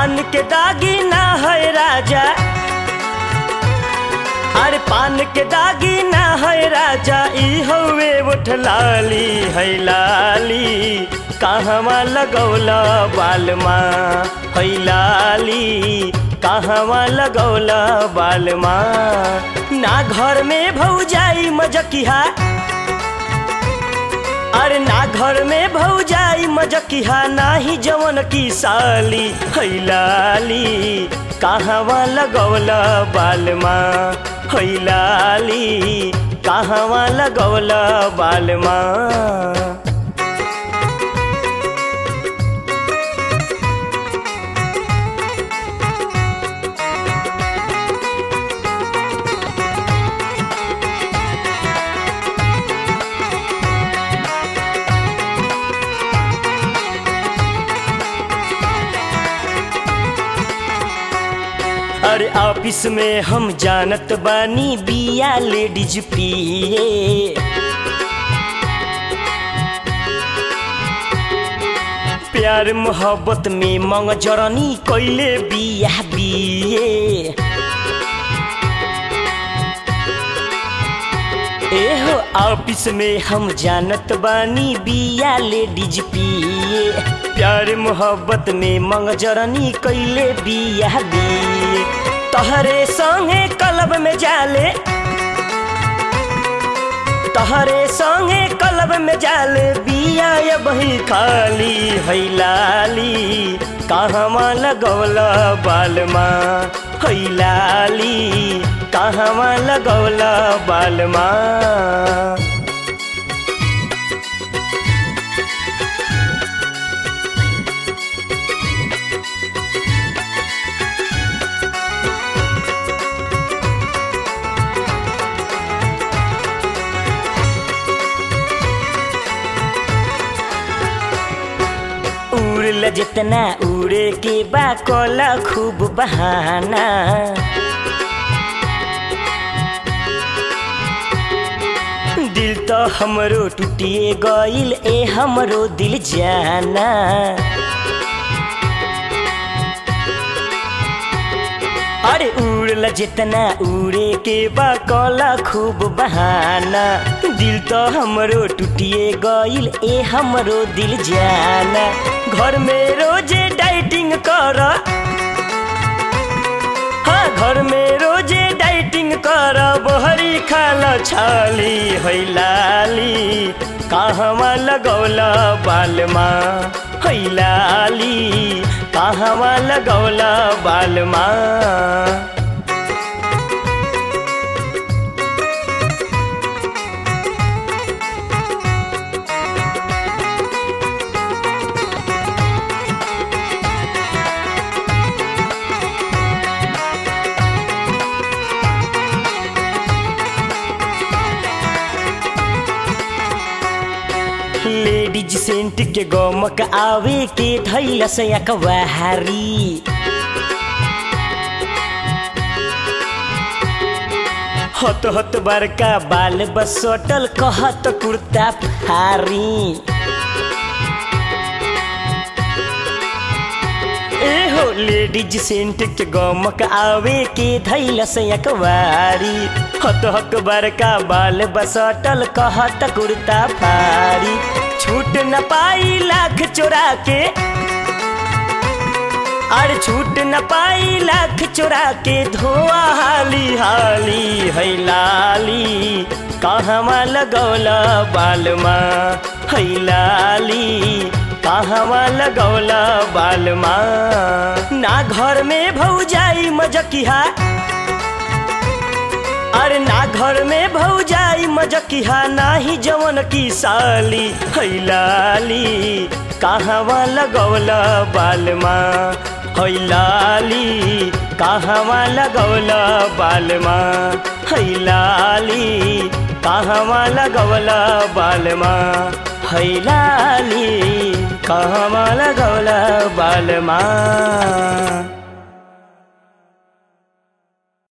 पान के दागी ना है राजा अरे पान के दागी ना है राजा ई हवे उठलाली है लाली कहवा लगौला बालमा है लाली कहवा लगौला बालमा ना घर में भौजाई मजकिहा अरे ना घर में भौजाई मजकिहा नाही जवन की साली हैलाली कहवा लगौला बालमा हैलाली कहवा लगौला बालमा अरे ऑफिस में हम जानत बानी बिया लेडीज पिए प्यार मोहब्बत में मंग जरनी कैले बिया बिए एहो ऑफिस में हम जानत बानी बिया लेडीज पिए प्यार मोहब्बत में मंग जरनी कैले बिया बिए तहरे संगे कलब में जाले तहरे संगे कलब में जाले बिया ये बही खाली है लाली कहवा लगौला बालमा है लाली कहवा लगौला बालमा उड़ल जितना उड़े के बा कोला खूब बहाना दिल तो हमरो टूटिए गइल ए हमरो दिल जाना अरे उड़ल जितना उड़े के बा कोला खूब बहाना दिल तो हमरो टूटिए गइल ए हमरो दिल जाना घर में रोजे डाइटिंग कर हाँ घर में रोजे डाइटिंग कर बहरी खाला छाली है लाली कहवा लगौला बालमा है लाली कहवा लगौला बालमा लेडीज सेंट के गमक आवे के धैल से अकवाहारी हत हत बड़का बाल बसटल कहत कुर्ता फारी एहो लेडीज सेंट के गमक आवे के धैल से अकवारी हत हक बड़का बाल बसटल कहत कुर्ता फारी छूट न पाई लाख चोरा के अरे छूट न पाई लाख चोरा के धोआ हाली हाली है लाली कहवा लगौला बालमा है लाली कहवा लगौला बालमा ना घर में भौजाई मजकिहा अरे ना घर में भौजाई मजकिहा नाही जवन की साली है लाली कहवा लगौला बालमा है लाली कहवा लगौला बालमा है लाली कहवा लगौला बालमा है लाली कहवा लगौला बालमा